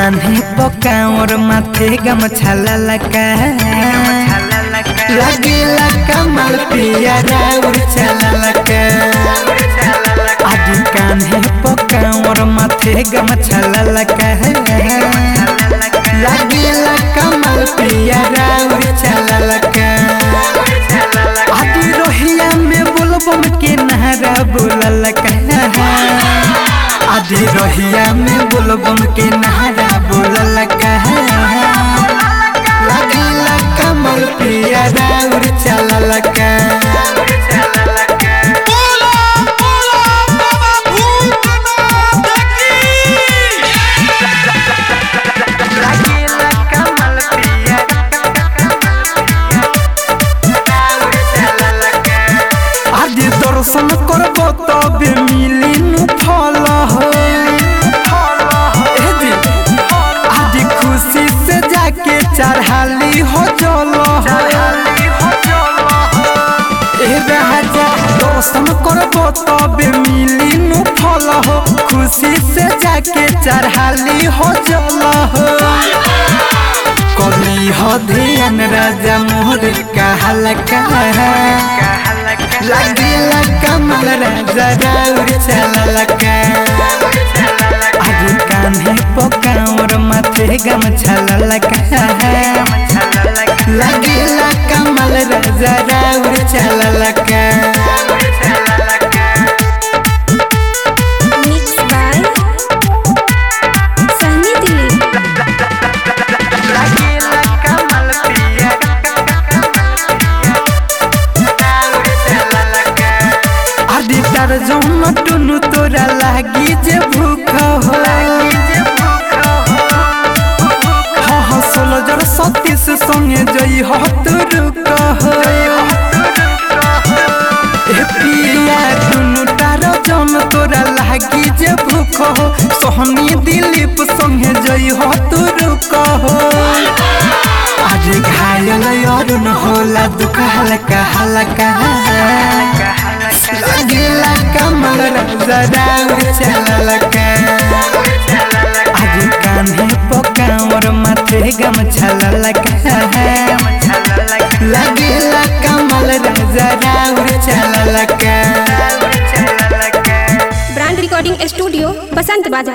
कान्हे पकावर माथे गमछा ललका लगेला कमल पिया राउर चललका आदि कान्हे पकावर माथे गमछा ललका लगेला कमल पिया राउर चललका आदि रोहिया में बोलबम के नहरा बोललका आदि रोहिया में बोलबम के नहरा बोललका लगेला कमल पिया राउर चललका बोला बोला बाबा भूतनाथ की लगेला कमल पिया आदि दर्शन करबो तबे मिली नु फल हो ए जी, आदि खुशी से जाके चढ़ाली हो जल हो ए राजा दर्शन करबो तबे मिली नु फल हो खुशी से जाके चढ़ाली हो जल हो कली हो ध्यान राजा मोहर कहलका लगेला कमल राजा राउर चललका आदि कान्हे पकावर माथे गमछा ललका लगेला कमल राजा राउर चललका Mixed by Sunny Dilip. लगेला कमल पिया आदि तार जौन टुनु तोरा लागी जे भूख हो हाँ हाँ सोलो जर सतीश संगे जई हो तू रुक हो ए पिया टुनु तार जौन तोरा लागी जे भूख हो सोहनी दिलीप संगे जई हो तू रुक हो आज घायल अरुण होला दुख हल्का हल्का लगेला कमल राजा राउर चललका आज कान्हे पकावर माथे गमछा ललका लगेला कमल राजा राउर चललका ब्रांड रिकॉर्डिंग स्टूडियो बसंत बाजार